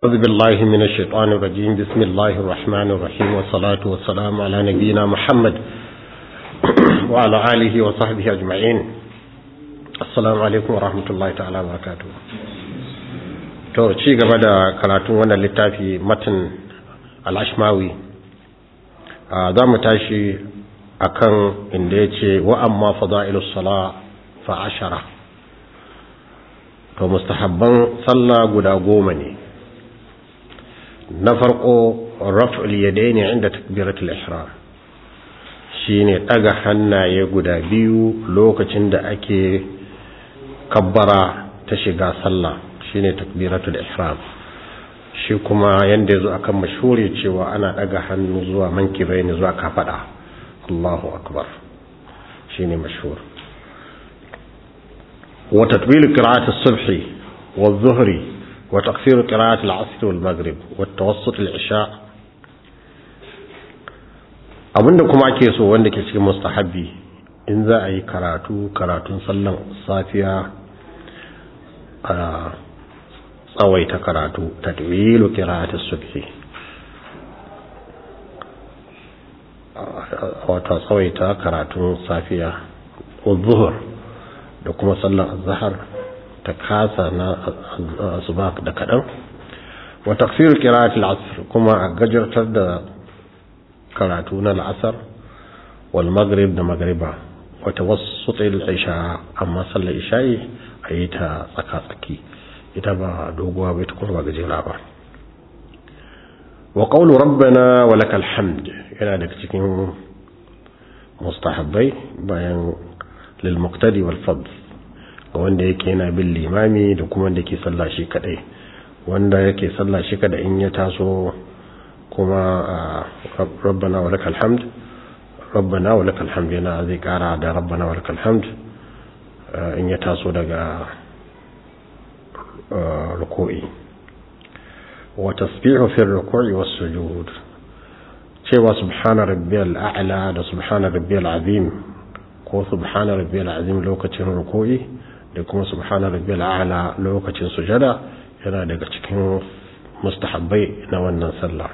أعوذ بالله من الشيطان الرجيم بسم الله الرحمن الرحيم والصلاة والسلام على نبينا محمد وعلى آله وصحبه أجمعين السلام عليكم ورحمة الله تعالى وبركاته to ci gaba da karatun wannan littafi matan al-ashmawi za mu tashi akan inda ya ce wa amma fada'ilus sala fa ashara to mustahabban sallah guda goma ne na farko raf'ul yadaini inda takbiratul ihram shine daga hannaye guda biyu lokacin da ake kabbara ta shiga sallah shine takbiratul ihram shi kuma yanda yazo akan mashhuri cewa ana daga hannu zuwa mankibaini zuwa kafada Allahu akbar shine mashhur wa tatwil qira'at as-subhi والظهر وتقصير قراءة العصر والمغرب والتوسط العشاء abinda kuma ake so wanda ke cikin mustahabbi in za a yi karatu karatun sallan safiya a tsawaita karatu tatwilu qira'atus subhi wato tsawaita karatun safiya wa zuhur da kuma sallan azhar ta kasa na asuba da kaɗan wa tafsir qira'at al-asr kuma a gajartar da karatu na al-asr wal maghrib da maghriba wa tawassut al-isha amma sallar isha'i ayi ta tsaka tsaki ita ba doguwa ba ita kuma ba gajera ba wa qawlu rabbana wa lakal hamd yana daga cikin mustahabbai bayan lil muqtadi wal fadl ga wanda yake yana bin limami da kuma wanda ke sallah shi kadai wanda yake sallah shi kadai in ya taso kuma rabbana wa lakal hamd rabbana wa lakal hamd yana zai kara da rabbana wa lakal hamd in ya taso daga ruku'i wa tasbihu fi ruku'i was sujud cewa subhana rabbiyal a'la da subhana rabbiyal azim ko subhana rabbiyal azim lokacin ruku'i da kuma subhana rabbil a'la lokacin sujada yana daga cikin mustahabbai na wannan sallah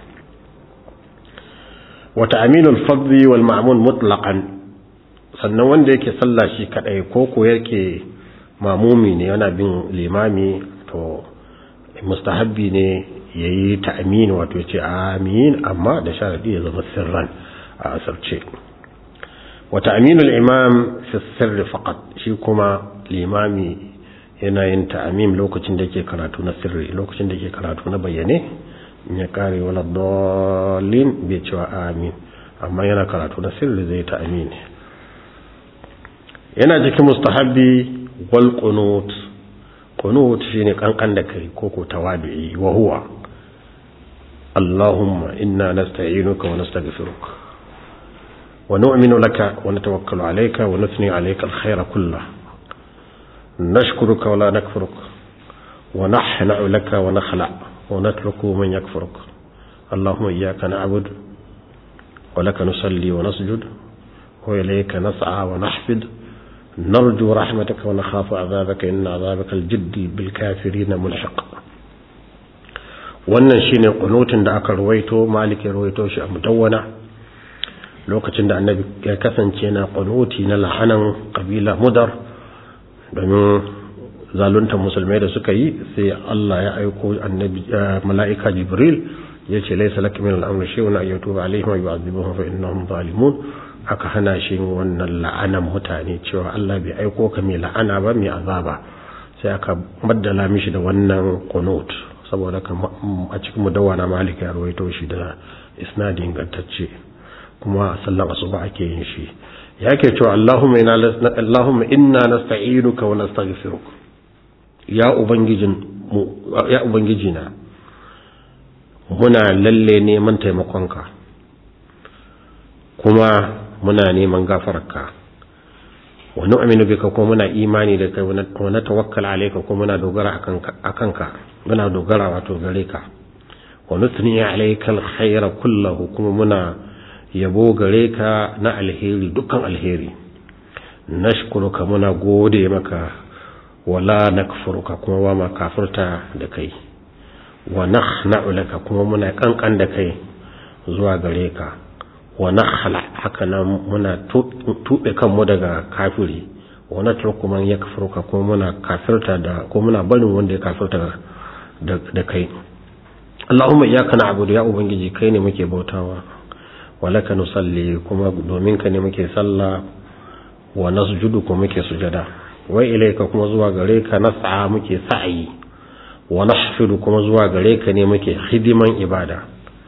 wa ta'minul fadhi wal ma'mun mutlaqan sannan wanda yake sallah shi kadai ko ko yake mamumi ne yana bin limami to mustahabbi ne yayi ta'min wato yace amin amma da sharadi ya zama sirran a asarce wa ta'minul imam fi sirri faqat shi kuma limami yana yin ta'amim lokacin da yake karatu na sirri lokacin da yake karatu na bayyane in ya kare wala dallin bai cewa amin amma yana karatu na sirri zai ta'amin yana cikin mustahabbi wal qunut qunut shine kankan da kai ko ko tawabi'i wa huwa Allahumma inna nasta'inuka wa nastaghfiruka wa nu'minu laka wa natawakkalu alayka wa nuthni alayka al-khayra kullahu نشكرك ولا نكفرك ونحنع لك ونخلع ونترك من يكفرك اللهم إياك نعبد ولك نصلي ونسجد وإليك نسعى ونحفد نرجو رحمتك ونخاف عذابك إن عذابك الجد بالكافرين ملحق wannan shine kunutin da aka ruwaito malik ya ruwaito shi a mudawwana lokacin da annabi ya kasance na kunuti na lahanan kabila mudar domin zalunta musulmai da suka yi sai Allah ya aiko annabi mala'ika Jibril ya ce laisa laka min al-amri shay'un ay yatuba alaihim wa yu'adhibuhum fa innahum zalimun aka hana shi wannan la'anan mutane cewa Allah bai aiko ka mai la'ana ba mai azaba sai aka baddala mishi da wannan qunut saboda a cikin mudawwana malik ya rawaito shi da isnadi ingantacce kuma sallan asuba ake yin shi yake cewa Allahumma inna Allahumma inna nasta'inuka wa nastaghfiruk ya ubangijin mu ya ubangijina muna lalle neman taimakonka kuma muna neman gafararka wa nu'minu bika kuma muna imani da kai wa natawakkal alayka kuma muna dogara akan ka muna dogara wato gare ka wa nutni alayka alkhayra kullahu kuma muna yabo gare ka na alheri dukkan alheri nashkuruka muna gode maka wala nakfuruka kuma ba ma kafirta da kai wa nakhna'u laka kuma muna kankan da kai zuwa gare ka wa nakhla haka nan muna tube kanmu daga kafiri wa natruku man yakfuruka kuma muna kafirta da ko muna barin wanda ya kafirta da kai Allahumma iyyaka na'budu ya ubangiji kai ne muke bautawa wa laka nusalli kuma domin ka ne muke sallah wa nasjudu kuma muke sujada wa ilayka kuma zuwa gare ka nas'a muke sa'i wa nahfidu kuma zuwa gare ka ne muke hidiman ibada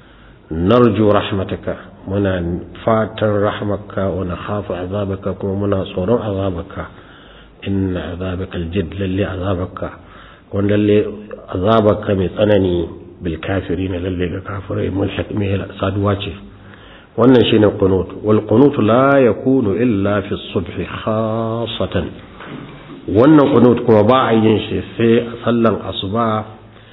narju rahmataka muna fatan rahmaka wa nakhafu azabaka kuma muna tsoron azabaka inna azabaka aljid lalle azabaka wanda lalle azabaka mai tsanani bil kafirin lalle ga kafirai mulhaq mai saduwa ce wannan shine qunut wal qunut la yakunu illa fi subh khassatan wannan qunut kuma ba a yin shi sai a sallan asuba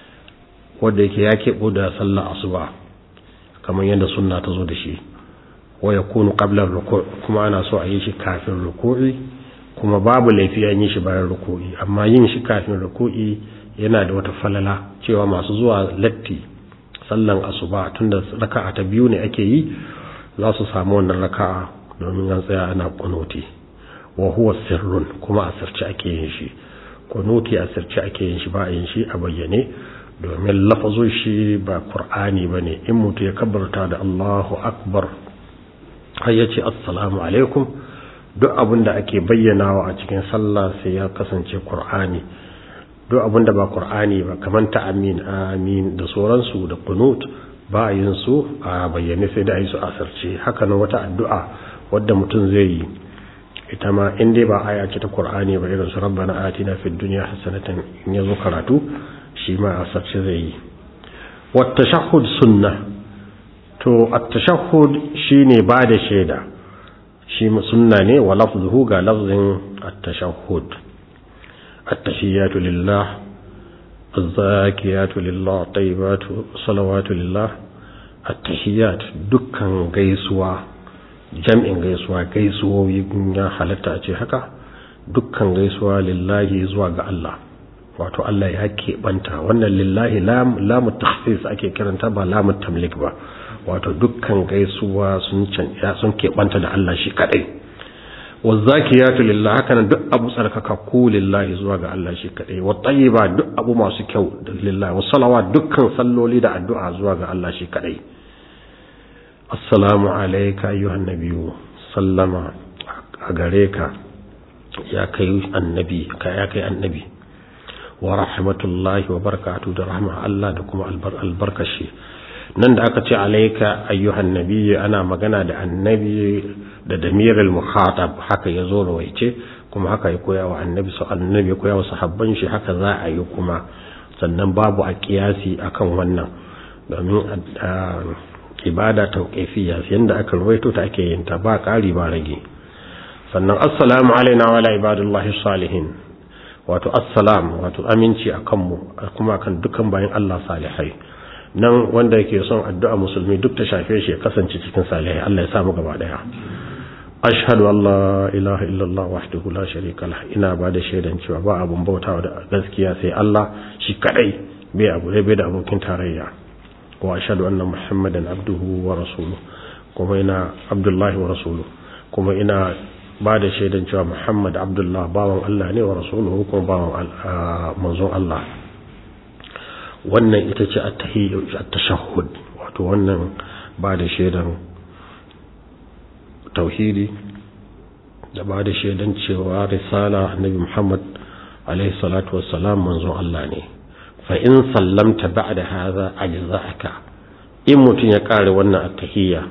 wanda yake ya keɓo da sallan asuba kamar yadda sunna ta zo da shi wa yakunu qabla ruku' kuma ana so a yi shi kafin ruku'i kuma babu laifi an yi shi bayan ruku'i amma yin shi kafin ruku'i yana da wata falala cewa masu zuwa latti sallan asuba tunda raka'a ta biyu ne ake yi za su samu wannan raka'a domin an tsaya ana kunuti wa huwa sirrun kuma a sirce ake yin shi kunuti a sirce ake yin shi ba a yin shi a bayyane domin lafazun shi ba qur'ani bane in mutu ya kabbarta da Allahu akbar har ya ce assalamu alaikum duk abin da ake bayyanawa a cikin sallah sai ya kasance qur'ani duk abin da ba qur'ani ba kamar ta amin amin da sauransu da qunut ba a yin su a bayyane sai da a yi su asarce haka nan wata addu'a wadda mutum zai yi ita ma in dai ba aya ce ta qur'ani ba irin su rabbana atina fid dunya hasanatan in yazo karatu shi ma asarce zai yi wat tashahhud sunnah to at-tashahhud shine ba da shaida shi sunna ne wa lafzuhu ga lafzin at-tashahhud at-tahiyatu lillah az-zakiyatu lillah tayyibatu salawatu lillah at-tahiyat dukkan gaisuwa jam'in gaisuwa gaisuwoyi ya halatta a ce haka dukkan gaisuwa lillahi zuwa ga Allah wato Allah ya keɓanta wannan lillahi lamu takhsis ake kiranta ba lamu tamlik ba wato dukkan gaisuwa sun canja sun keɓanta da Allah shi kadai wazakiyatu lillahi haka nan duk abu tsarkakakku lillahi zuwa ga Allah shi kadai wa tayyiba duk abu masu kyau da lillahi wa salawat dukkan salloli da addu'a zuwa ga Allah shi kadai assalamu alayka ayyuhan nabiyyu sallama a gare ka ya kai annabi ka ya kai annabi wa rahmatullahi wa barakatuhu da rahma Allah da kuma albarkashi nan da aka ce alaika ayyuhan nabiyyi ana magana da annabi da damirul mukhatab haka yazo rawaice kuma haka ya koya wa annabi su annabi ya koya wa sahabban shi haka za a yi kuma sannan babu a kiyasi akan wannan domin ibada tauqifiyya yanda aka rawaito ta ake yin ta ba ƙari ba rage sannan assalamu alaina wa ala ibadillahi salihin wato assalam wato aminci akan mu kuma kan dukan bayan Allah salihai nan wanda yake son addu'a musulmi duk ta shafe shi ya kasance cikin salihai Allah ya samu gaba daya ashhadu an la ilaha illallah wahdahu la sharika lah ina ba da shaidan cewa ba abun bautawa da gaskiya sai Allah shi kadai bai abu bai da abokin tarayya wa ashhadu anna muhammadan abduhu wa rasuluhu kuma ina abdullahi wa rasuluhu kuma ina ba da shaidan cewa muhammad abdullah bawan Allah ne wa rasuluhu kuma bawan manzon Allah wannan ita ce at-tashahhud wato wannan ba da shaidan tauhidi da ba da shaidan cewa risala annabi Muhammad alaihi salatu wassalam manzon Allah ne fa in sallamta ba'da hadha ajza'aka in mutun ya kare wannan at-tahiyya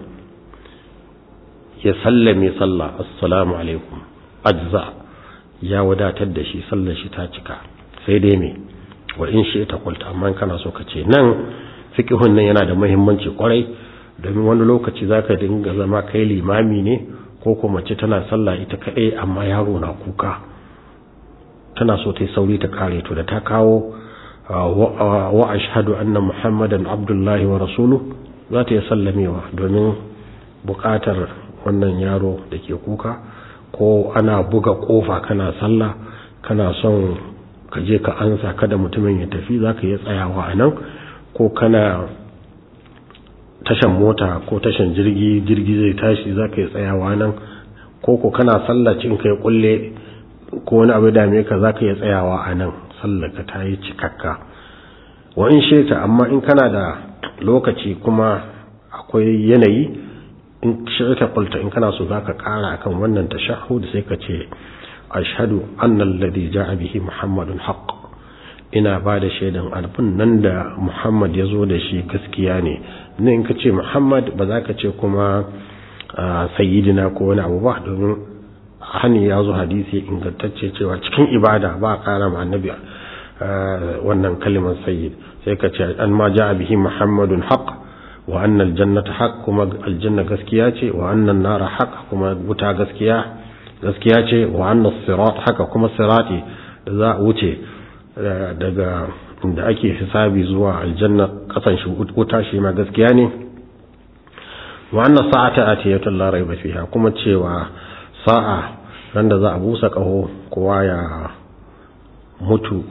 ya sallame sallah assalamu alaikum ajza ya wadatar da shi sallar shi ta cika sai dai me wa in shi ta kulta amma kana so ka ce nan fiqhun nan yana da muhimmanci kwarai domin wani lokaci zaka dinga zama kai limami ne ko kuma mace tana sallah ita kadai amma yaro na kuka tana so ta yi sauri ta kare to da ta kawo wa ashhadu anna muhammadan abdullahi wa rasuluhu za ta yi sallamewa domin bukatar wannan yaro da ke kuka ko ana buga kofa kana sallah kana son ka je ka ansa kada mutumin ya tafi za ka iya tsayawa a nan ko kana tashan mota ko tashan jirgi jirgi zai tashi za ka yi tsayawa nan ko ko kana sallacin kai kulle ko wani abu dame ka za ka yi tsayawa a nan sallaka ta yi cikakka wa in sheta amma in kana da lokaci kuma akwai yanayi in shirka kulta in kana so za ka kara akan wannan tashahhud sai ka ce ashhadu anna alladhi ja'a bihi muhammadun haqq ina ba da shaidan alfin nan da muhammad ya zo da shi gaskiya ne ne in ka ce muhammad ba za ka ce kuma sayyidina ko wani abu ba domin hani ya zo hadisi ingantacce cewa cikin ibada ba a kara ma annabi wannan kalimar sayyid sai ka ce an ma ja bihi muhammadun haq wa annal jannata haq kuma aljanna gaskiya ce wa annan nara haq kuma wuta gaskiya gaskiya ce wa annas sirat haka kuma sirati da za a wuce daga inda ake hisabi zuwa aljanna kasan shi wuta shi ma gaskiya ne wa annas sa'ata atiyatu la rayba fiha kuma cewa sa'a ran da za a busa kaho kowa ya mutu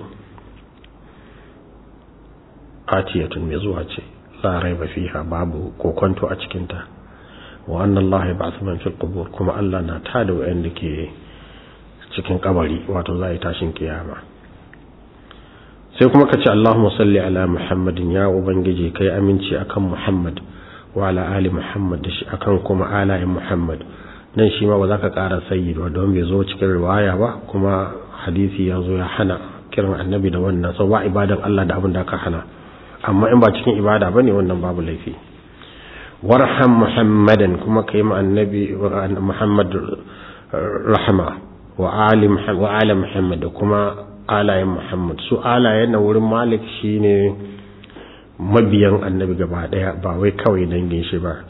atiyatun mai zuwa ce la rayba fiha babu kokonto a cikin ta wa anna allaha yab'athu man fil qubur kuma Allah na tada wayanda ke cikin kabari wato za yi tashin kiyama sai kuma ka ce Allahumma salli ala Muhammadin ya ubangiji kai aminci akan Muhammad wa ala ali Muhammad da shi akan kuma alayin Muhammad nan shi ma ba za ka ƙara sayyid wa don bai zo cikin riwaya ba kuma hadisi ya zo ya hana kiran annabi da wannan sau ba ibadan Allah da abin da ka hana amma in ba cikin ibada bane wannan babu laifi warham Muhammadan kuma kai ma annabi Muhammad rahama wa ali wa ala Muhammad da kuma alayen Muhammad su alayen na wurin Malik shine mabiyan annabi gaba daya ba wai kawai dangin shi ba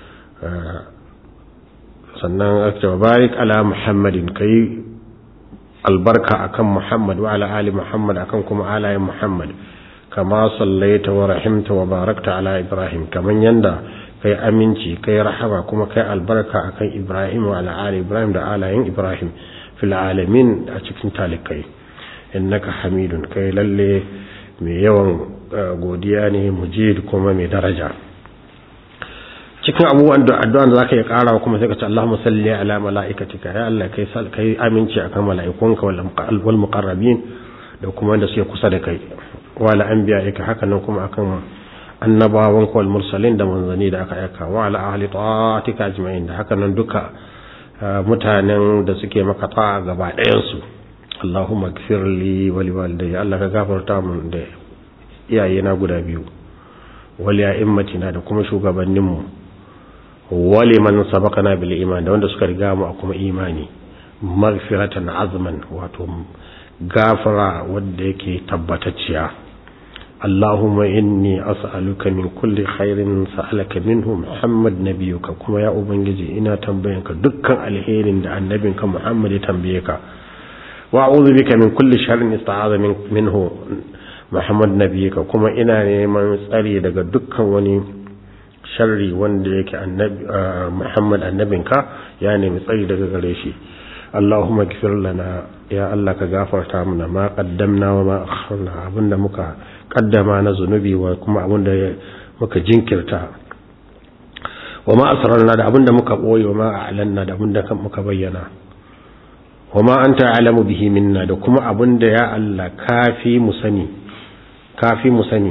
sannan aka barik ala Muhammadin kai albarka akan Muhammad wa ala ali Muhammad akan kuma alayen Muhammad kama sallaita wa rahimta wa barakta ala Ibrahim kaman yanda kai aminci kai rahama kuma kai albarka akan Ibrahim wa ala ali Ibrahim da alayen Ibrahim fil alamin a cikin talikai innaka hamidun kai lalle mai yawan godiya ne mujid kuma mai daraja cikin abubuwan da addu'an da zaka yi karawa kuma sai ka ce Allahumma salli ala malaikatika ya Allah kai kai aminci akan malaikunka wal muqarrabin da kuma wanda suke kusa da kai wala anbiya'ika haka nan kuma akan annabawan wal mursalin da manzani da aka aika wa ala ahli ta'atika ajma'in da haka nan duka mutanen da suke maka ta'a gaba ɗayan su Allahumma gfir li wa liwalidayya Allah ka gafarta mun da iyayena guda biyu wal ya'immatina da kuma shugabannin mu wali man sabaqana bil iman da wanda suka riga mu a kuma imani maghfiratan azman wato gafara wanda yake tabbatacciya Allahumma inni as'aluka min kulli khairin sa'alaka minhu Muhammad nabiyuka kuma ya ubangiji ina tambayanka dukkan alherin da annabinka Muhammad ya tambaye ka wa'udhu bika min kulli sharrin ista'aza minhu Muhammad nabiyika kuma ina neman tsari daga dukkan wani sharri wanda yake annabi Muhammad annabinka ya nemi tsari daga gare shi Allahumma ighfir lana ya Allah ka gafarta mana ma qaddamna wa ma akharna abinda muka kaddama na zunubi wa kuma abinda muka jinkirta wa ma asrarna da abinda muka boye wa ma a'lanna da abinda muka bayyana wa ma anta alamu bihi minna da kuma abinda ya Allah kafi mu sani kafi mu sani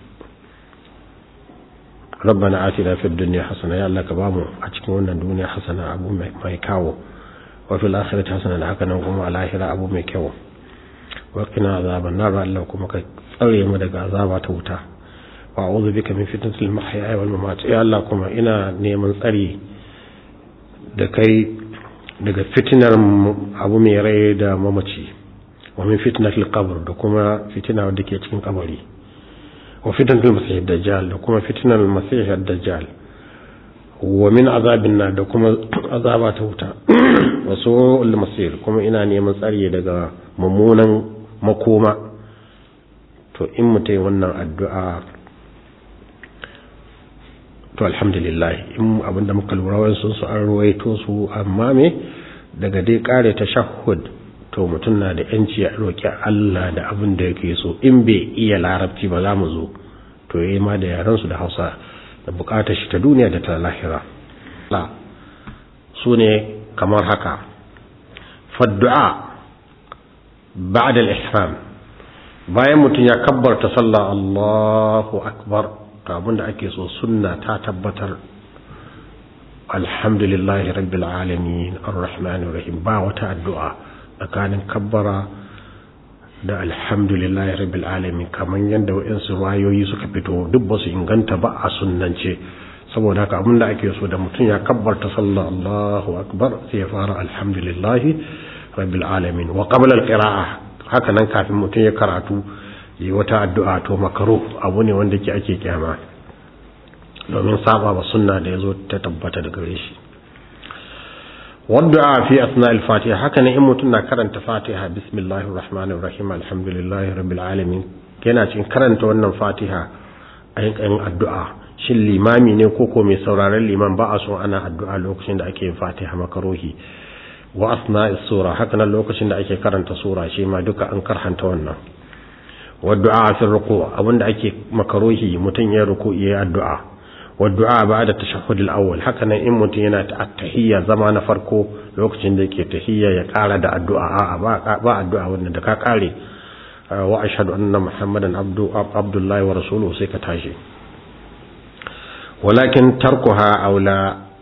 ربنا آتنا في الدنيا حسنة يا الله كبامو أتكون wannan duniya hasana abu mai kawo wa fil akhirati hasana da haka nan kuma a lahira abu mai kyau wa qina azaban nar Allah kuma ka tsare mu daga azaba ta wuta wa a'udhu bika min fitnatil mahya wal mamat ya Allah kuma ina neman tsari da kai daga fitinar abu mai rai da mamaci wa min fitnatil qabr da kuma fitina wadda ke cikin kabari wa fitnatul masih dajjal da kuma fitnatul masih dajjal wa min azabin nar da kuma azaba ta wuta wa su'ul masir kuma ina neman tsari daga mummunan makoma to in mutai wannan addu'a to alhamdulillah in abinda muka lura wasu su an ruwaito su amma me daga dai kare tashahhud to mutum na da yanci ya roki Allah da abin da yake so in bai iya larabci ba za mu zo to yayi ma da yaran su da Hausa da bukatar shi ta duniya da ta lahira la sune kamar haka faddu'a ba'da al-ihram bayan mutum ya kabbarta sallah Allahu akbar abinda ake so sunna ta tabbatar alhamdulillahi rabbil alamin arrahmanir rahim ba wata addu'a tsakanin kabbara da alhamdulillahi rabbil alamin kaman yadda wayansu wayoyi suka fito duk ba su inganta ba a sunnance saboda haka abinda ake so da mutum ya kabbarta sallah Allahu akbar sai ya fara alhamdulillahi rabbil alamin wa qabla alqira'a haka nan kafin mutum ya karatu yi wata addu'a to makaro abu ne wanda ke ake kyama domin saba wa sunna da ya zo ta tabbata da gare shi wadda fi asna al-fatiha haka ne in mutum na karanta fatiha bismillahir rahmanir rahim alhamdulillahi rabbil alamin yana cikin karanta wannan fatiha ayin addu'a shin limami ne ko ko mai sauraron liman ba a so ana addu'a lokacin da ake yin fatiha makarohi wa asna sura haka nan lokacin da ake karanta sura shi ma duka an karhanta wannan wadda fi ruku abinda ake makarohi mutum ya ruku ya addu'a والدعاء بعد التشهد الأول هكذا إن متينا التحية زمان فرقو لوكتين ديكي تحية يقال دا الدعاء با الدعاء وندكا قالي وأشهد أن محمدا عبد, عبد الله ورسوله سيكتاشي ولكن تركها أولى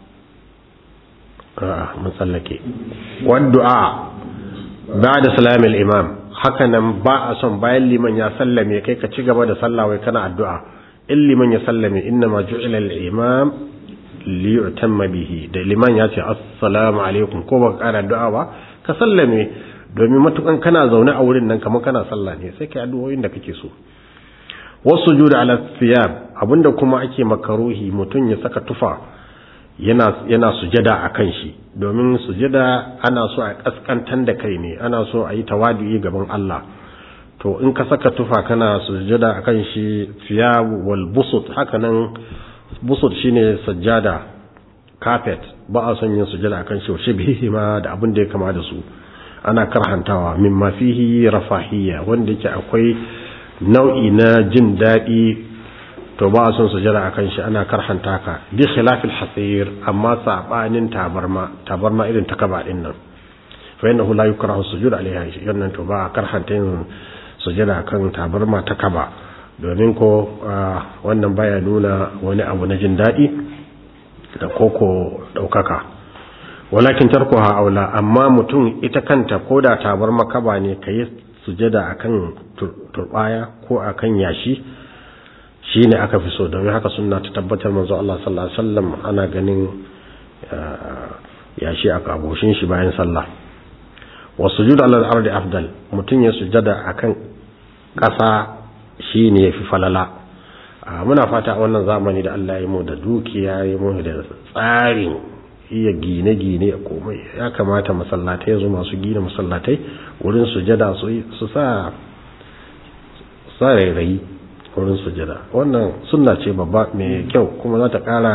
آه مسلكي والدعاء بعد سلام الإمام هكذا با أصلا باين لمن يسلم يكي كتشيغ بعد صلى ويكنا الدعاء in liman ya sallame inna ma ju'ila al-imam li yu'tamma bihi da liman ya ce assalamu alaikum ko baka kara addu'a ba ka sallame domin matukan kana zaune a wurin nan kamar kana sallah ne sai kai addu'o'in da kake so wasu juda ala thiyab abinda kuma ake makaruhi mutum ya saka tufa yana yana sujada akan shi domin sujada ana so a kaskantar da kai ne ana so a yi tawadi gaban Allah to in ka saka tufa kana sujada akan shi thiyab wal busut hakanan busut shine sajjada carpet ba a son yin sujada akan shi shi bihi ma da abin da ya kama da su ana karhantawa mimma fihi rafahiyya wanda yake akwai nau'i na jin daɗi to ba a son sujada akan shi ana karhanta ka bi khilafil hasir amma sabanin tabarma tabarma irin ta kaba din nan fa innahu la yukrahu sujud alaiha yannan to ba karhanta yin sujada kan tabarma ta kaba domin ko wannan baya nuna wani abu na jin daɗi da koko ɗaukaka walakin tarkuha aula amma mutum ita kanta ko da tabarma kaba ne ka yi sujada akan turbaya ko akan yashi shine aka fi so domin haka sunna ta tabbatar manzo Allah sallallahu alaihi wasallam ana ganin yashi a kaboshin shi bayan sallah wasujud ala al-ardi afdal mutum ya sujada akan ƙasa shi ne ya fi falala muna fata wannan zamani da Allah ya mu da dukiya ya mu da tsarin iya gine-gine a komai ya kamata masallatai zo masu gina masallatai wurin sujada su sa sa rairayi wurin sujada wannan sunna ce babba mai kyau kuma za ta ƙara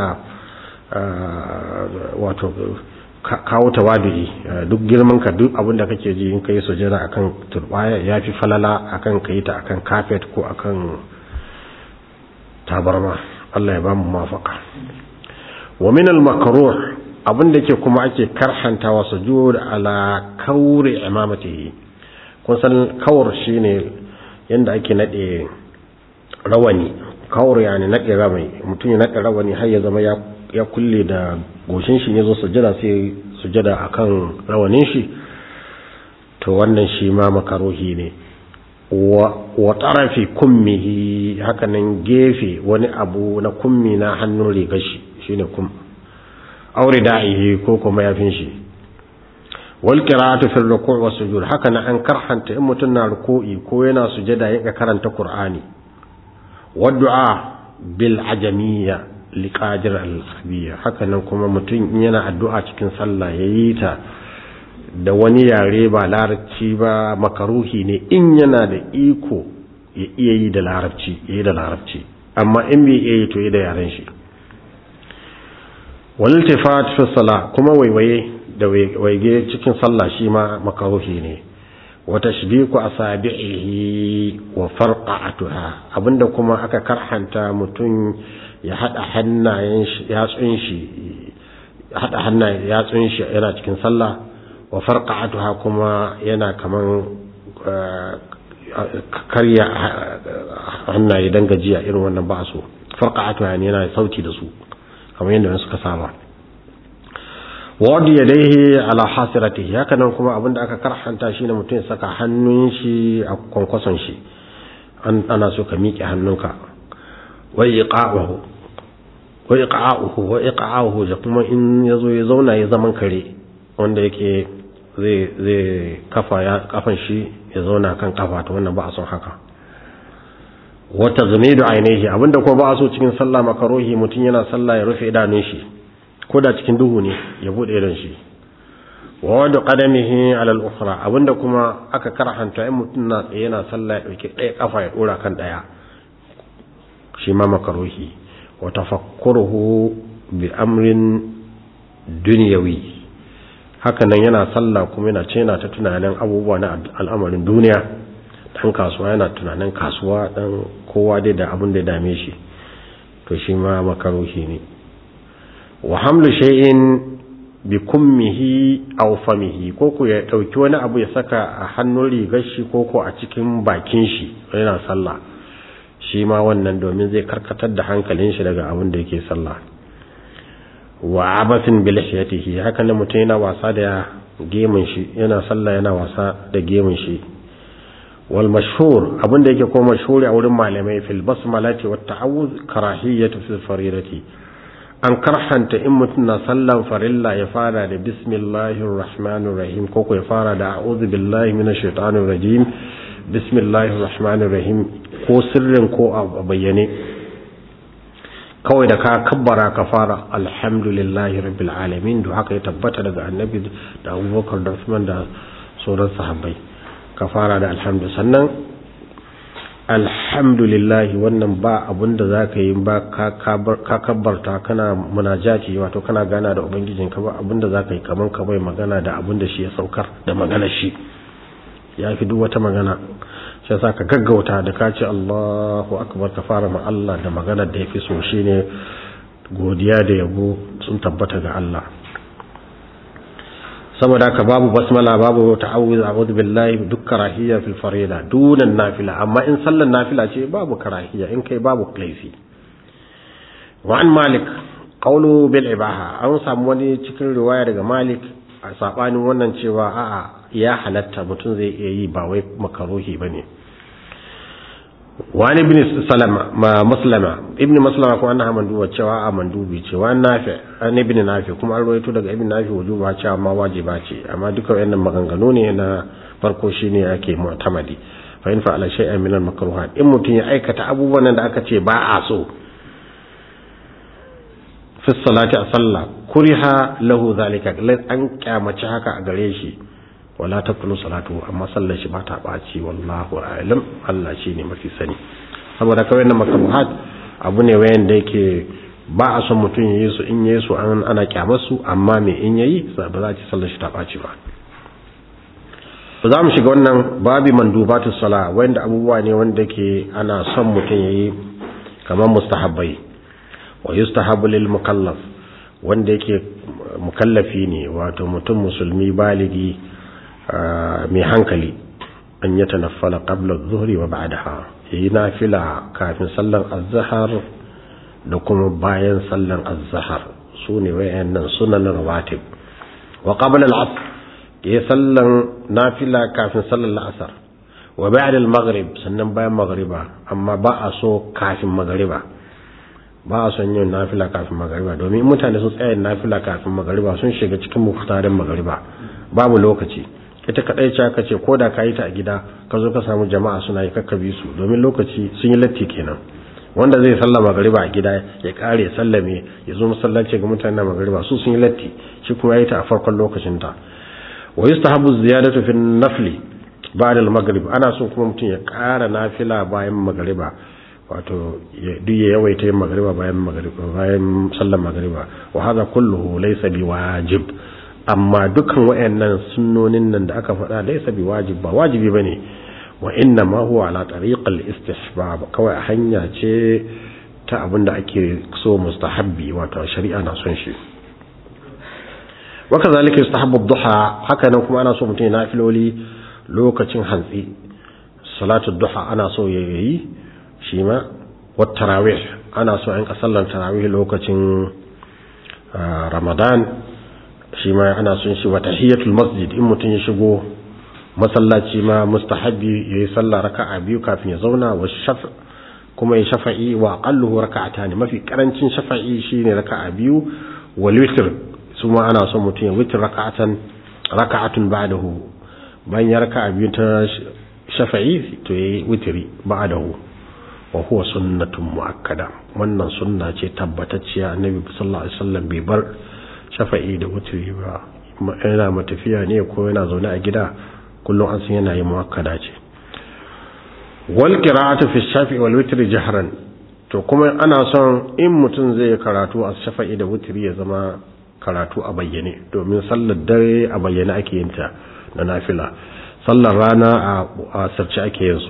wato kawo tawadu'i duk girman ka duk abin da kake ji in kai sujada akan turbaya yafi falala akan kai ta akan carpet ko akan tabarma Allah ya ba mu mafaka wa min al makruh abin da ke kuma ake karhantawa sujud ala kauri imamatihi kun san kawr shine yanda ake nade rawani kawr yani nade rawani mutum ya nade rawani har ya zama ya ya kulle da goshin shi ne zo sujada sai sujada akan rawanin shi to wannan shi ma makaruhi ne wa tarafi kummihi hakanan gefe wani abu na kummi na hannun rigar shi shine kum aure da'ihi ko kuma yafin shi wal qira'atu fi ruku' wa sujud hakanan an karhanta in mutun na ruku'i ko yana sujada ya karanta qur'ani wa du'a bil ajamiyya liƙadir al-arabiya hakanan kuma mutum yana addu'a cikin sallah yayi ta da wani yare ba larabci ba makaruhi ne in yana da iko ya iya yi da larabci yayi da larabci amma in bai iya yi to yi da yaren shi wal iltifat fi salah kuma waiwaye da waige cikin sallah shi ma makaruhi ne wa tashbiku asabi'ihi wa farqa'atuha abinda kuma aka karhanta mutum ya hada hannayen shi yatsun shi hada hannayen yatsun shi yana cikin sallah wa farqa'atuha kuma yana kaman karya hannaye dan gajiya irin wannan ba so farqa'atuha ne yana sauti da su kamar yadda suka saba wadi yadaihi ala hasiratihi haka nan kuma abinda aka karhanta shine mutum ya saka hannun shi a kwankwason shi ana so ka miƙe hannunka wa iqa'uhu wa iqa'uhu wa iqa'uhu da kuma in yazo ya zauna ya zaman kare wanda yake zai zai kafa ya kafan shi ya zauna kan kafa to wannan ba a son haka wa tazmidu ainihi abinda kuma ba a so cikin sallah makaruhi mutum yana sallah ya rufe idanun shi ko da cikin duhu ne ya bude idon shi wa wadu qadamihi ala al-ukhra abinda kuma aka karhanta in mutum na tsaye yana sallah ya dauki ɗaya kafa ya dora kan ɗaya shi ma makaruhi wa tafakkuruhu bi amrin dunyawi haka nan yana sallah kuma yana ce yana ta tunanin abubuwa na al'amarin duniya dan kasuwa yana tunanin kasuwa dan kowa dai da abin da ya dame shi to shi ma makaruhi ne wa hamlu shay'in bi kummihi aw famihi ko ko ya dauki wani abu ya saka a hannun rigar shi ko ko a cikin bakin shi yana sallah shi ma wannan domin zai karkatar da hankalin shi daga abin da yake sallah wa abathin bi lihiyatihi haka ne mutum yana wasa da gemun shi yana sallah yana wasa da gemun shi wal mashhur abin da yake ko mashhuri a wurin malamai fil basmalati wat ta'awuz karahiyatu fil faridati an karhanta in mutum na sallan farilla ya fara da bismillahir rahmanir rahim ko ya fara da a'udhu billahi minash shaitanir rajim bismillahir rahmanir rahim ko sirrin ko a bayyane kawai da ka kabbara ka fara alhamdulillahi rabbil alamin da haka ya tabbata daga annabi da abubakar da usman da sauran sahabbai ka fara da alhamdu sannan alhamdulillah wannan ba abun da za ka yi ba ka kabbarta kana munajati wato kana gana da ubangijinka ba abun da za ka yi kamar ka bai magana da abun da shi ya saukar da magana shi ya fi duk wata magana shi yasa ka gaggauta da ka ce Allahu akbar ka fara ma Allah da magana da ya fi so shine godiya da yabo sun tabbata ga Allah saboda haka babu basmala babu ta'awuz a'udhu billahi duk karahiyya fil farida dunan nafila amma in sallan nafila ce babu karahiyya in kai babu laifi wa an malik qawlu bil ibaha an samu wani cikin riwaya daga malik a sabanin wannan cewa a'a ya halatta mutum zai iya yi ba wai makaruhi bane wani ibn salama ma maslama ibn maslama ko annaha manduba cewa a mandubi cewa nafi an ibn nafi kuma an rawaito daga ibn nafi wujuba cewa ma wajiba ce amma duka wayannan maganganu ne na farko shine ake mu'tamadi fa in fa'ala shay'an min al-makruhat in mutun ya aikata abubuwan da aka ce ba a so fi salati a sallah kuriha lahu zalika an kyamaci haka a gare shi wala taqulu salatu amma sallar shi ba ta baci wallahu a'lam Allah shine mafi sani saboda kawai nan makaruhat abu ne wayan da yake ba a son mutum yayi su in yayi su an ana kyamar su amma me in yayi ba za ci sallar shi ta baci ba ba za mu shiga wannan babi mandubatu sala wanda abubuwa ne wanda yake ana son mutum yayi kamar mustahabbai wa yustahabu lil mukallaf wanda yake mukallafi ne wato mutum musulmi baligi mai hankali an yi tanaffala qabla zuhri wa ba'daha yayi nafila kafin sallan azhar da kuma bayan sallan azhar sune wayannan sunan rawatib wa qabla al-asr yayi sallan nafila kafin sallan al-asr wa ba'da al-maghrib sannan bayan maghriba amma ba a so kafin maghriba ba a son yin nafila kafin magariba domin mutane sun tsaya nafila kafin magariba sun shiga cikin muktarin magariba babu lokaci ita kadai ce aka ce ko da ka yi ta a gida ka zo ka samu jama'a suna yi kakkabi su domin lokaci sun yi latti kenan wanda zai salla magariba a gida ya kare sallame ya zo masallaci ga mutane magariba su sun yi latti shi kuma ya yi ta a farkon lokacin ta wa yustahabu ziyadatu fi nafli ba'da al-maghrib ana so kuma mutum ya kara nafila bayan magariba wato duk ya yawaita yin magariba bayan magariba bayan sallar magariba wa hadha kulluhu laysa biwajib amma dukan wayannan sunnonin nan da aka faɗa laysa bi wajib ba wajibi bane wa inna ma huwa ala tariqal istihbab kawai hanya ce ta abinda ake so mustahabbi wato shari'a na son shi wa kazalika yustahabbu ad-duha haka nan kuma ana so mutum ya nafiloli lokacin hantsi salatu duha ana so ya yi shi ma wa tarawih ana so an kasallan tarawih lokacin ramadan shi ma ana son shi wa tahiyatul masjid in mutum ya shigo masallaci ma mustahabbi yayi sallah raka'a biyu kafin ya zauna wa shafa kuma ya shafa'i wa aqalluhu raka'atan mafi karancin shafa'i shine raka'a biyu wal witr su ma ana son mutum ya witr raka'atan raka'atun ba'dahu bayan ya raka'a biyu ta shafa'i to yayi witri ba'dahu wa huwa sunnatun muakkada wannan sunna ce tabbatacciya annabi sallallahu alaihi wasallam bai bar shafa'i da witri ba yana matafiya ne ko yana zaune a gida kullum an san yana yin muakkada ce wal qira'atu fi shafi'i wal witri jahran to kuma ana son in mutum zai karatu a shafa'i da witri ya zama karatu a bayyane domin sallar dare a bayyane ake yin ta na nafila sallar rana a sarci ake yin su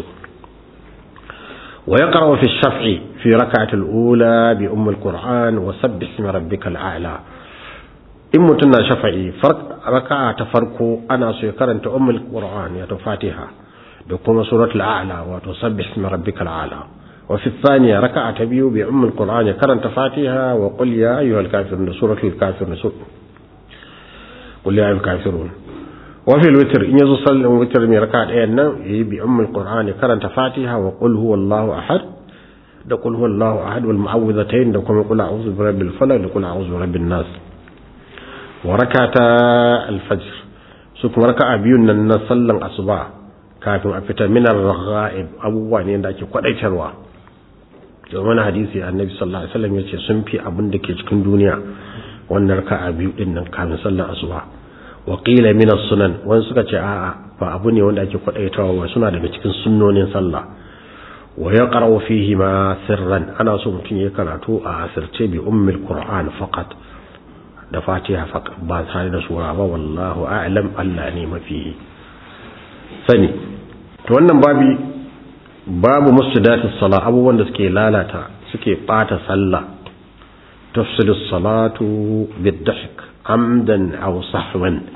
wa yaqra'u fi shafi fi rak'ati al-ula bi umm al-qur'an wa sabbih isma rabbikal a'la in mutum na shafa'i raka'a ta farko ana so ya karanta umm al-qur'an ya ta fatiha da kuma suratul a'la wato sabbih isma rabbikal a'la wa fi thaniya raka'a ta biyu bi umm al-qur'an ya karanta fatiha wa qul ya ayyuhal kafirun suratul kafirun qul ya ayyuhal kafirun وفي الوتر إن يزو صلى الوتر من ركعة أين بأم القرآن كرنت فاتحة وقل هو الله أحد da kul huwallahu ahad wal mu'awwidhatayn da kuma kul a'udhu bi rabbil falaq da kul a'udhu bi rabbin nas wa rakata al fajr su kuma raka'a biyun nan na sallan asuba kafin a fita min ar raghaib abubuwa ne da ake kwadaitarwa domin hadisi annabi sallallahu alaihi wasallam yace sun fi abin da ke cikin duniya wannan raka'a biyu din nan kafin sallan asuba wa qila min as-sunan wani suka ce a'a ba abu ne wanda ake kwadaitawa ba suna daga cikin sunnonin sallah wa yaqra'u fihi ma sirran ana so mutum ya karatu a asirce bi ummil qur'an faqat da fatiha faqat ba tare da sura ba wallahu a'lam Allah ne mafi sani to wannan babi babu musjidati salat abubuwan da suke lalata suke bata sallah tafsidu salatu bid-dahk amdan aw sahwan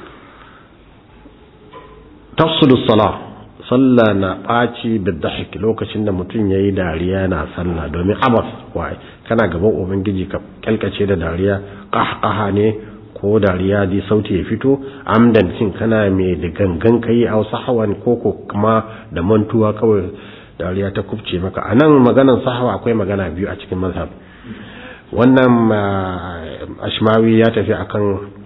tafsidu salat sallah na ɓaci bid-dahk lokacin da mutum yayi dariya na sallah domin abas wai kana gaban ubangiji ka kalkace da dariya qahqaha ne ko dariya di sauti ya fito amdan cin kana mai da gangan kai aw sahwan ko ko kuma da mantuwa kawai dariya ta kubce maka anan maganan sahwa akwai magana biyu a cikin mazhab wannan ashmawi ya tafi akan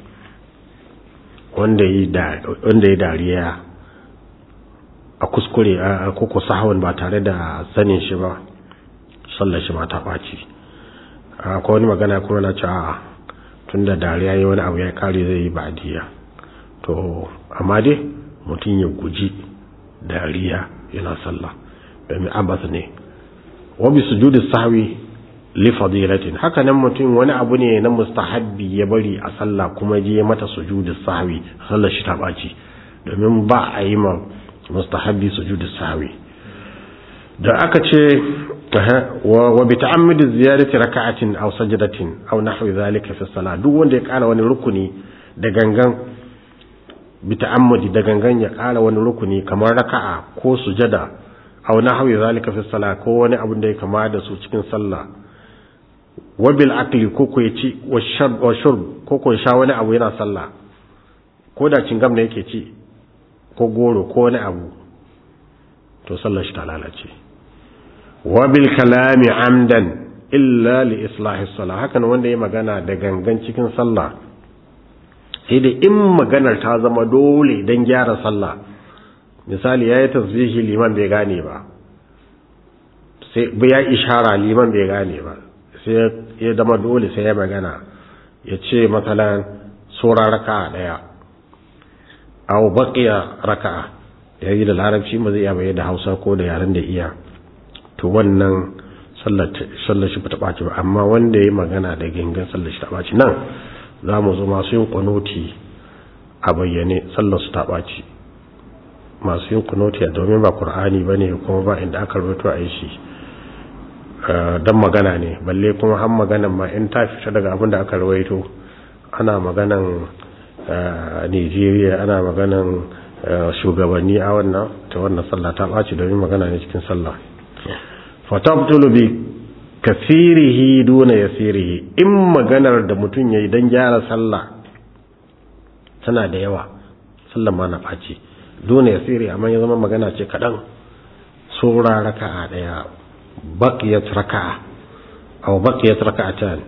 wanda yi dariya a kuskure a koko sahawan ba tare da sanin shi ba sallar shi ma ta ɓaci akwai wani magana kuma na cewa tun da dariya yi wani abu ya kare zai yi ba'adiyya to amma dai mutum ya guji dariya yana sallah domin abbas ne wabi sujudi sahwi li fadilatin haka nan mutum wani abu ne na mustahabbi ya bari a sallah kuma je mata sujudi sahwi sallar shi ta baci domin ba a yi ma mustahabbi sujudi sahwi da aka ce wa bi ta'ammudi ziyarati raka'atin aw sajdatin aw nahwi zalika fi salat duk wanda ya kara wani rukuni da gangan bi ta'ammudi da gangan ya kara wani rukuni kamar raka'a ko sujada aw nahwi zalika fi salat ko wani abu da ya kama da su cikin sallah wabil akli ko ko ci wa shurb ko ko sha wani abu yana sallah ko da cingam ne yake ci ko goro ko wani abu to sallar shi ta lalace wabil kalami amdan illa li islahi salah hakan wanda ya magana da gangan cikin sallah sai da in maganar ta zama dole don gyara sallah misali yayi tasbihi liman bai gane ba sai ya ishara liman bai gane ba sai ya zama dole sai ya magana ya ce matsalan sura raka'a daya aw baqiya raka'a yayi da larabci ba zai iya bayyana da Hausa ko da yaren da iya to wannan sallar sallar shi bata baci ba amma wanda yayi magana da gangan sallar shi ta baci nan zamu zo masu yin qanoti a bayyane sallar su ta ɓaci masu yin kunotiya domin ba ƙur'ani ba ne kuma ba inda aka rubuto a yi shi don magana ne balle kuma han maganan ma in ta fita daga abin da aka rawaito ana maganan nigeria ana maganan shugabanni a wannan ta wannan sallah ta ɓaci domin magana ne cikin sallah fatabtulu bi kasirihi duna yasirihi in maganar da mutum yayi dan gyara sallah tana da yawa sallan ma na ɓaci duna yasiri amma ya zama magana ce kaɗan sura raka'a ɗaya baqiyat raka'a aw baqiyat raka'atan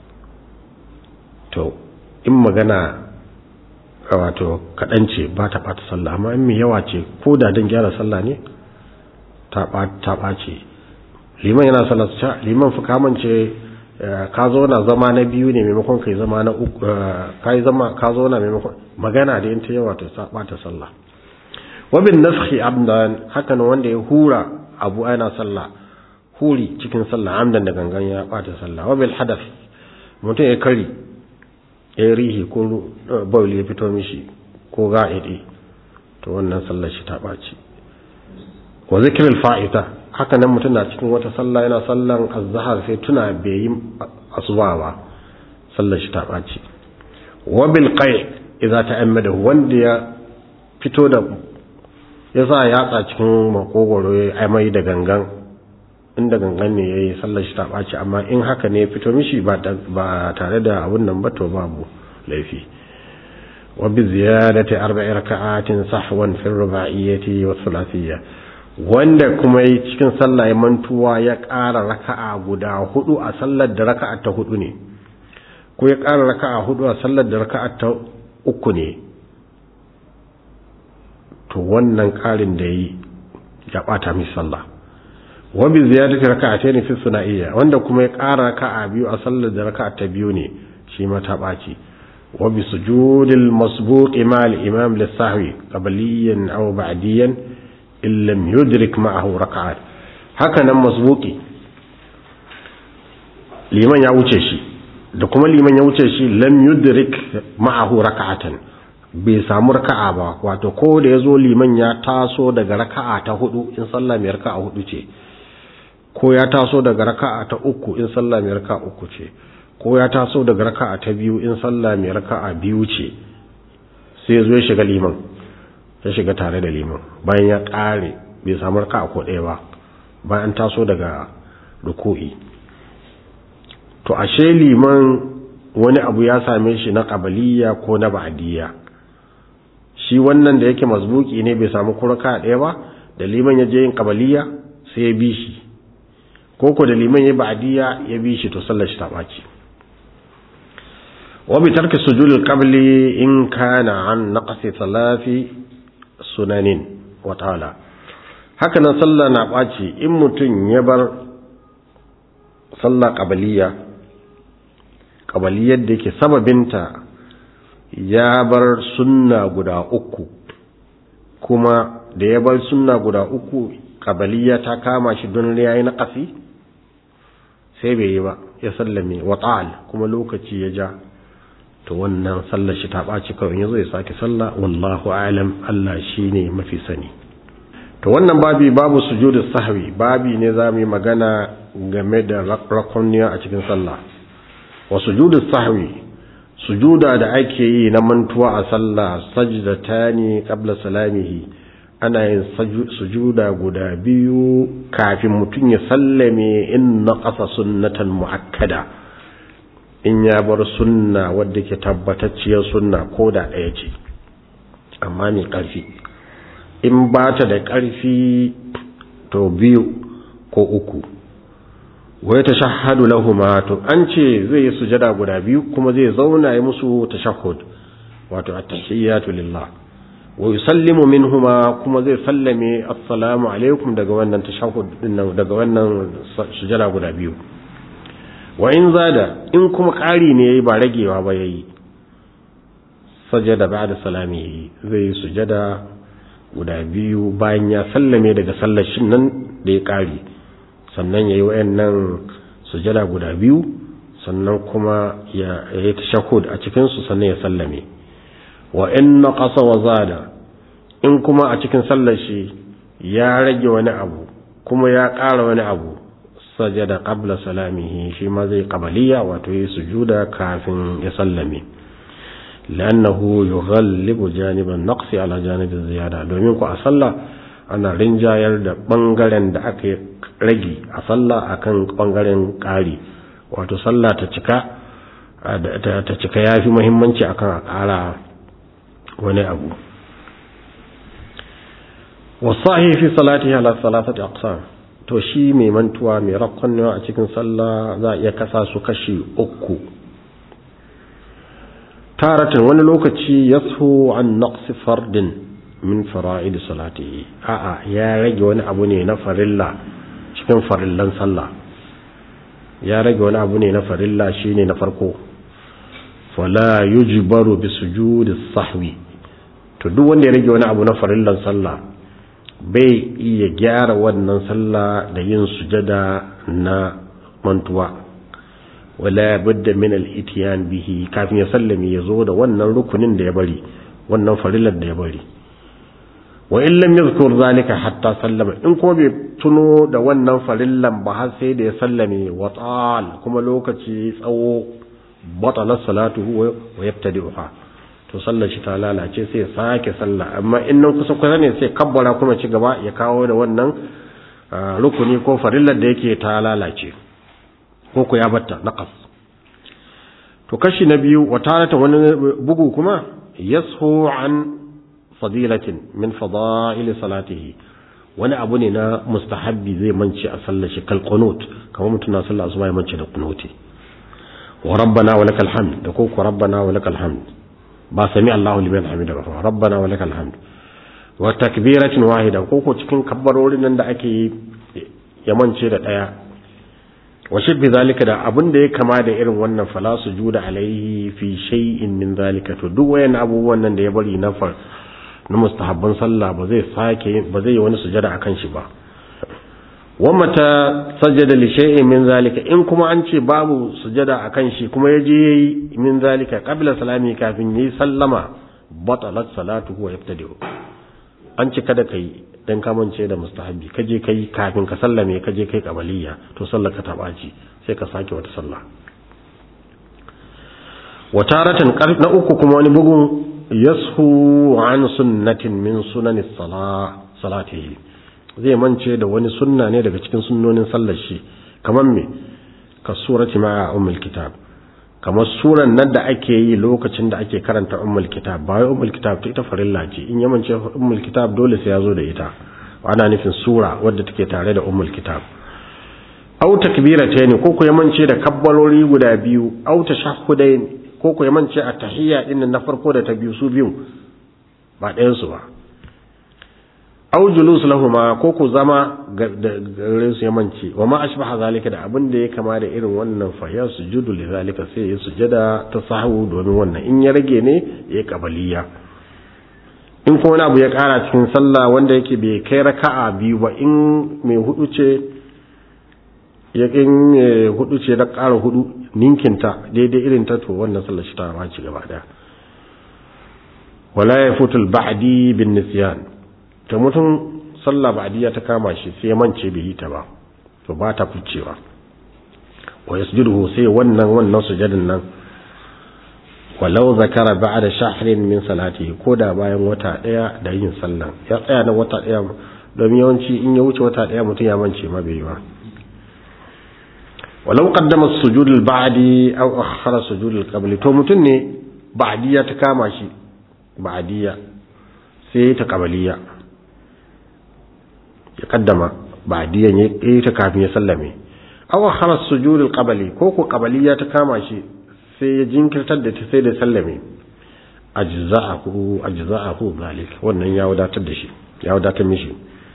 to in magana wato kaɗan ce ba ta ɓata sallah amma in mai yawa ce ko da don gyara sallah ne ta ɓace liman yana sallah ta liman fi kamance ka zo na zama na biyu ne maimakon kai zama na uku ka yi zama ka zo na maimakon magana da yin ta yawa ta ɓata sallah wabin naskhi abdan hakan wanda ya hura abu ana sallah huri cikin sallah amdan da gangan ya ɓata sallah wabil hadath mutum ya kari ya rihi ko bauli ya fito mishi ko ga'idi to wannan sallar shi ta ɓaci wa zikirin fa'ita haka nan mutum na cikin wata sallah yana sallan azhar sai tuna bai yi asuba ba sallar shi ta ɓaci wa bil qai idza ta'ammada wanda ya fito da ya sa yatsa cikin makogoro ya amai da gangan inda gangan ne yayi sallar shi ta ɓaci amma in haka ne ya fito mishi ba tare da abun nan ba to babu laifi wa bi ziyadati arba'i raka'atin sahwan fi ruba'iyyati wa thulathiyya wanda kuma yi cikin sallah ya mantuwa ya ƙara raka'a guda hudu a sallar da raka'a ta hudu ne ko ya ƙara raka'a hudu a sallar da raka'a ta uku ne to wannan ƙarin da yi ya ɓata mai sallah wabi ziyadati raka'atayn fi sunaiya wanda kuma ya ƙara raka'a biyu a sallar da raka'a ta biyu ne shi ma ta ɓaci wabi sujudil masbuq ma al imam lis-sahwi qabliyan aw ba'diyan in lam yudrik ma'ahu raka'at haka nan masbuqi liman ya wuce shi da kuma liman ya wuce shi lam yudrik ma'ahu raka'atan bai samu raka'a ba wato ko da yazo liman ya taso daga raka'a ta hudu in sallah mai raka'a hudu ce ko ya taso daga raka'a ta uku in sallah mai raka'a uku ce ko ya taso daga raka'a ta biyu in sallah mai raka'a biyu ce sai ya zo ya shiga liman ya shiga tare da liman bayan ya ƙare bai samu raka'a ko ɗaya ba bayan taso daga ruku'i to ashe liman wani abu ya same shi na ƙabaliya ko na ba'adiyya shi wannan da yake mazbuki ne bai samu kuraka ɗaya ba da liman ya je yin ƙabaliya sai ya bi shi ko ko da liman ya ba'adiyya ya bi shi to sallar shi ta ɓaci wa bi tarki sujudul qabli in kana an naqsi thalathi sunanin wa ta'ala haka nan sallah na ɓaci in mutum ya bar sallah ƙabaliya ƙabaliyar da yake sababinta ya bar sunna guda uku kuma da ya bar sunna guda uku ƙabaliya ta kama shi don ya yi naƙasi sai bai yi ba ya sallame wa ta'al kuma lokaci ya ja to wannan sallar shi ta ɓaci kawai ya zo ya sake sallah wallahu alam Allah shi ne mafi sani to wannan babi babu sujudu sahwi babi ne za mu yi magana game da rakoniya a cikin sallah wa sujudu sahwi sujuda da ake yi na mantuwa a sallah sajdatani qabla salamihi ana yin sujuda guda biyu kafin mutum ya sallame in naqasa sunnatan muakkada in ya bar sunna wadda ke tabbatacciyar sunna ko da ɗaya ce amma mai ƙarfi in ba ta da ƙarfi to biyu ko uku wai ta shahadu lahuma to an ce zai yi sujada guda biyu kuma zai zauna ya musu tashahhud wato at-tahiyyatu lillah wa yusallimu minhuma kuma zai sallame assalamu alaikum daga wannan tashahhud dinnan daga wannan sujada guda biyu wa in zada in kuma ƙari ne yayi ba ragewa ba yayi sajada ba'da salami zai yi sujada guda biyu bayan ya sallame daga sallar shin nan da ya ƙari sannan yayi wayannan sujada guda biyu sannan kuma ya yi tashahhud a cikin su sannan ya sallame wa in naqasa wa zada in kuma a cikin sallar shi ya rage wani abu kuma ya ƙara wani abu sajada qabla salamihi shi ma zai qabaliya wato yi sujuda kafin ya sallame lannahu yughallibu janiban naqsi ala janibi ziyada domin ku a sallah ana rinjayar da bangaren da aka rage a sallah akan bangaren ƙari wato sallah ta cika ta cika yafi muhimmanci akan a ƙara wani abu wasahi fi salatihi ala salasati aqsam to shi mai mantuwa mai rakkonnewa a cikin sallah za a iya kasa su kashi uku taratan wani lokaci yashu an naqsi fardin min fara'id salatihi a'a ya rage wani abu ne na farilla cikin farillan sallah ya rage wani abu ne na farilla shine na farko fala yujbaru bi sujudi sahwi to duk wanda ya rage wani abu na farillan sallah bai iya gyara wannan sallah da yin sujada na mantuwa wala budda min al-ityan bihi kafin ya sallami ya zo da wannan rukunin da ya bari wannan farillar da ya bari wa in lam yadhkur zalika hatta sallama in kuma bai tuno da wannan farillan ba har sai da ya sallame wa tal kuma lokaci tsawo batala salatuhu wa yabtadi'uha to sallar shi ta lalace sai ya sake sallah amma in nan kusa kusa ne sai kabbara kuma ci gaba ya kawo da wannan rukuni ko farillar da yake ta lalace ko ku ya batta naqas to kashi na biyu wa tarata wani bugu kuma yashu an fadilatin min fadail salatihi wani abu ne na mustahabbi zai mance a sallar shi kal qunut kamar mutum na sallar asuba ya mance da qunuti wa rabbana wa lakal hamd da ko ku rabbana wa lakal hamd ba sami Allahu liman hamida ba rabbana wa lakal hamd wa takbiratin wahida ko ko cikin kabbarorin nan da ake ya mance da daya wa shibbi zalika da abin da ya kama da irin wannan fala sujuda alaihi fi shay'in min zalika to duk wayan abubuwan nan da ya bari na far na mustahabban sallah ba zai sake ba zai yi wani sujada akan shi ba wa mata sajada li shay'in min zalika in kuma an ce babu sujada akan shi kuma yaje yayi min zalika qabla salami kafin yayi sallama batalat salatuhu wa yabtadi'u an ce kada kai dan kamance da mustahabi kaje kai kafin ka sallame kaje kai kabaliya to sallar ka ta baci sai ka sake wata sallah wa taratan na uku kuma wani bugun yashu an sunnatin min sunanis salah salatihi zai mance da wani sunna ne daga cikin sunnonin sallar shi kamar me ka surati ma ummul kitab kamar suran nan da ake yi lokacin da ake karanta ummul kitab ba wai ummul kitab ta ita farilla ce in ya mance ummul kitab dole sai ya zo da ita ana nufin sura wadda take tare da ummul kitab aw takbiratayn ko ko ya mance da kabbalori guda biyu aw tashahhudayn ko ko ya mance a tahiyya din na farko da ta biyu su biyu ba ɗayan su ba aw julus lahuma ko ku zama gare su yamanci wa ma ashbaha zalika da abin da ya kama da irin wannan fa ya sujudu li zalika sai ya sujada ta sahu domin wannan in ya rage ne ya kabaliya in kuma wani abu ya kara cikin sallah wanda yake bai kai raka'a biyu ba in mai hudu ce ya kin hudu ce da kara hudu ninkinta daidai irin ta to wannan sallar shi ta ba ci gaba daya wala yafutul ba'di bin nisyan ta mutum sallah ba'diya ta kama shi sai mance bai yi ta ba to ba ta kucewa wa yasjuduhu sai wannan wannan sujadin nan walau zakara ba'da shahrin min salatihi koda bayan wata daya da yin sallan ya tsaya na wata daya domin yawanci in ya wuce wata daya mutum ya mance ma bai yi ba walau qaddama as-sujud al-ba'di aw akhara sujud al-qabli to mutum ne ba'diya ta kama shi ba'diya sai ta qabaliya ya kaddama ba'diyan ya yi ta kafin ya sallame aw akhara sujud al-qabli ko ko qabaliya ta kama shi sai ya jinkirtar da ta sai da sallame ajza'ahu ajza'ahu zalik wannan ya wadatar da shi ya wadatar mishi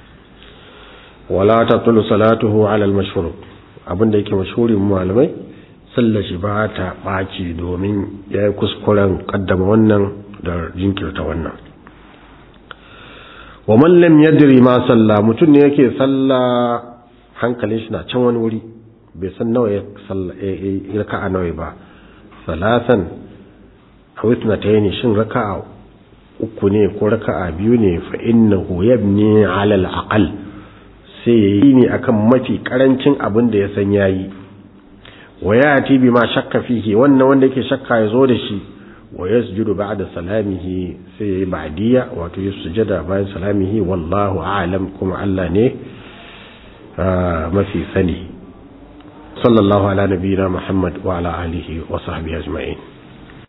wala tatlu salatuhu ala al-mashhur abinda yake mashhurin malamai sallar shi ba ta baci domin yayi kuskuren kaddama wannan da jinkirta wannan wa man lam yadri ma salla mutun ne yake salla hankalin shi na can wani wuri bai san nawa ya salla raka'a nawa ba salasan aw ithnatayn shin raka'a uku ne ko raka'a biyu ne fa innahu yabni ala al-aqal sai yayi ne akan mafi karancin abin da ya san yayi wa yati bima shakka fihi wannan wanda yake shakka ya zo da shi wa yasjudu ba'da salamihi sai yayi ba'diya wato ya sujada bayan salamihi wallahu a'lam kuma Allah ne mafi sani sallallahu ala nabiyina muhammad wa ala alihi wa sahbihi ajma'in